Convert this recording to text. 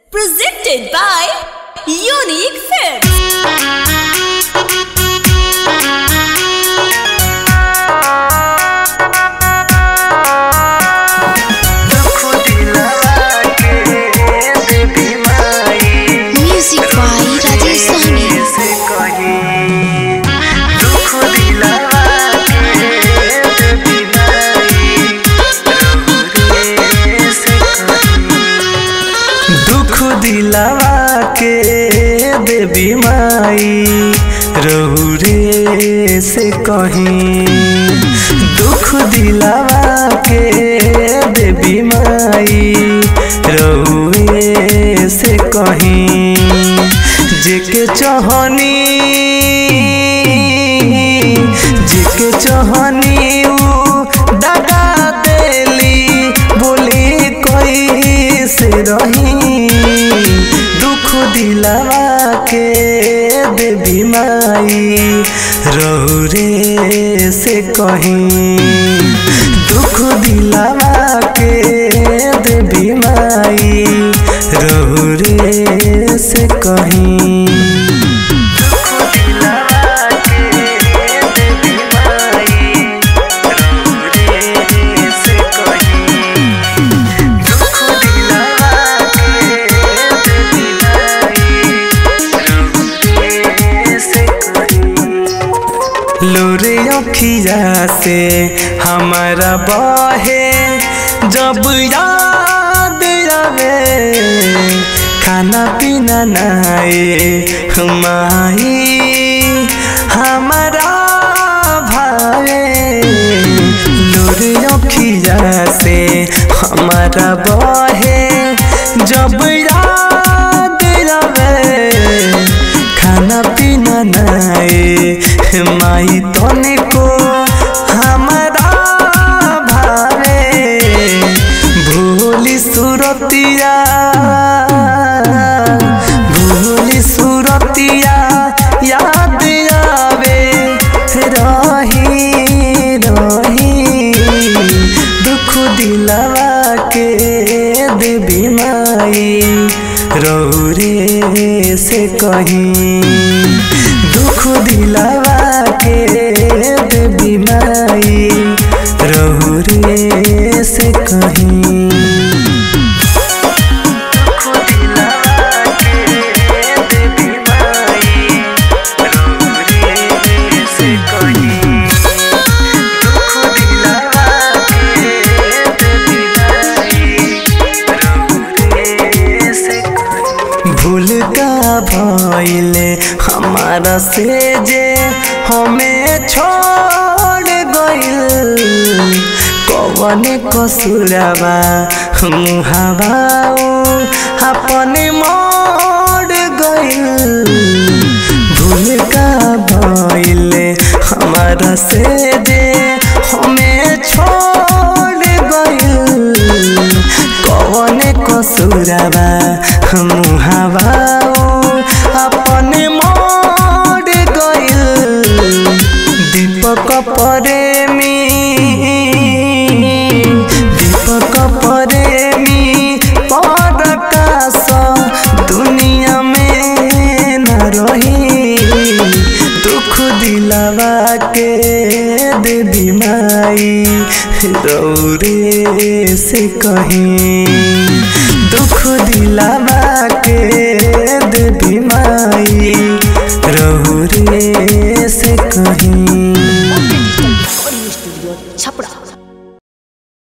Presented by Unique Films. Music by Rajesh Sahni. दुख दिलावा के देवी माई रहू रे से कहीं दुख दिलावा के देवी माई रहू रे से कहीं जेके चहनी जेके चहनी ऊ दगा देली बोली कोई से रही दुख दिलावा के देवी माई रहू रे से कहीं दुख दिलावा के देवी माई रहू रे से कहीं लोरे अखिया से हमारा बहे जब याद आवे खाना पीना नाए हमारी हमारा भावे लोरे अखिया से हमारा बहे जब याद आवे खाना पीना नाए माई तने को हमारा भावे भूली सुरतिया भूली सुरतिया याद आवे रही रही दुख दिलावा के देवी माई रौरे से कहीं दुख दिलावा के देवी माई रौरे से कहीं भूल का भइले हमारा से जे हमें छोड़ गइल कवन कसुरवा मुहावा अपने मोड़ गइल भूल का भइले हमारा से जे हमें छोड़ गइल कवन कसुरवा मुहावा अपने मोड़ गइल दीपक प्रेमी दीपक प्रेमी परकाश दुनिया में न रही दुख दिलावा के देवी माई रौरे से कहीं दुख दिलावा के देवी माई रौरे से कहीं Studio Chapra.